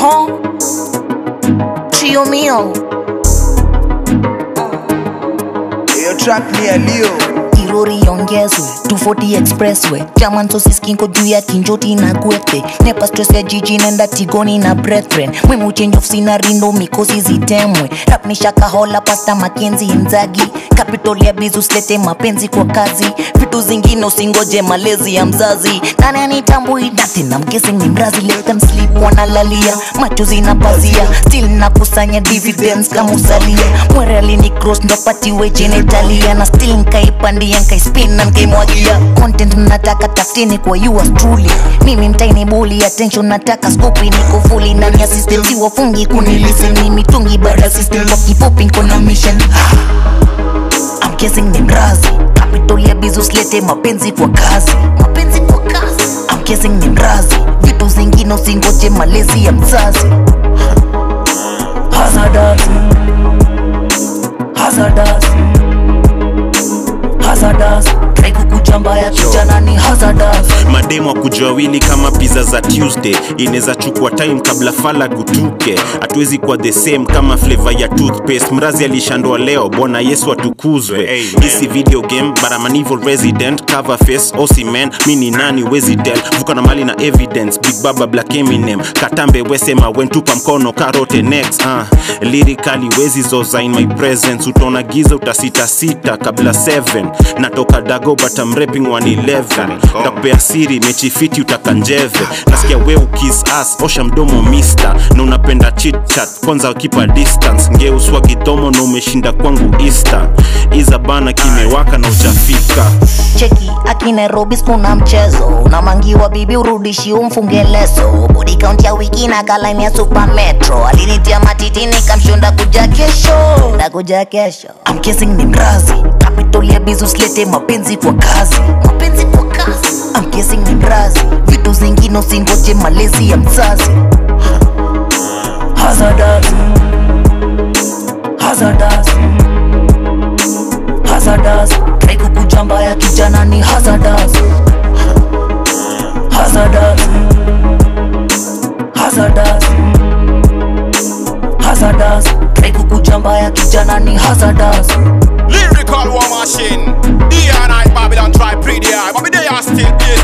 Huh? Trio mio Hiyo track ni ya Leo. kirori iongezwe 240 expressway jaman sosiskinko juu ya kinjoti na gwete nepa stress ya jiji nenda tigoni na brethren mwimu change of scenery ndo mikosi zitemwe rap ni shakahola pasta makenzi inzagi capital ya bizus lete mapenzi kwa kazi vitu zingine usingoje malezi ya mzazi nani anitambui dati na mkesi ni mrazi let them sleep wanalalia macho zinapazia still nakusanya dividends kama usalia mwere alini cross ndo patiwe genitalia na still nkaipandia nkaispin na nkaimwagia content nataka tafutini kwa yours truly mimi mtaini buli attention nataka skopi niko fully ndani ya system si wafungi kunilisi ni mitungi baada system kwa kifupi nko na mission I'm guessing ni mrazi capital ya bizus lete mapenzi kwa kazi mapenzi kwa kazi I'm guessing ni mrazi vitu zingine usingoje malezi ya mzazi hazardous hazardous hazardous try kukuja mbaya kijana ni hazardous mademu wa kujawili kama pizza za tuesday inaweza chukua time kabla fala gutuke hatuwezi kuwa the same kama flavor ya toothpaste mrazi alishandwa leo bwana yesu atukuzwe hisi video game but I'm an evil resident cover face osiman mi ni nani wezi tell vuka na mali na evidence big baba black eminem katambe wesema wentupa mkono karote next uh, lyrically wezi zoza in my presence utaona giza utasitasita kabla 7 natoka dago but I'm rapping 111 ndakupea siri mechi fiti utakanjeve nasikia we ukis as osha mdomo mister na unapenda chitchat kwanza kipa distance ngeuswa kidomo na umeshinda kwangu easter iza bana kimewaka na ujafika cheki aki nairobi skuna mchezo unamangiwa bibi urudishi umfunge leso body count ya wiki na kalaini ya super metro alinitia matiti nikamshonda kuja kesho ndakuja kesho I'm kissing ni mrazi capital ya bizus lete mapenzi kwa kazi mapenzi kwa kazi I'm kissing ni mrazi vitu zingine usingoje malezi ya mzazi hazardous hazardous hazardous try kukuja mbaya kijana ni hazardous hazardous hazardous hazardous try kukuja mbaya kijana ni hazardous Lyrical war machine. D and I Babylon try pretty high, but me they are still this.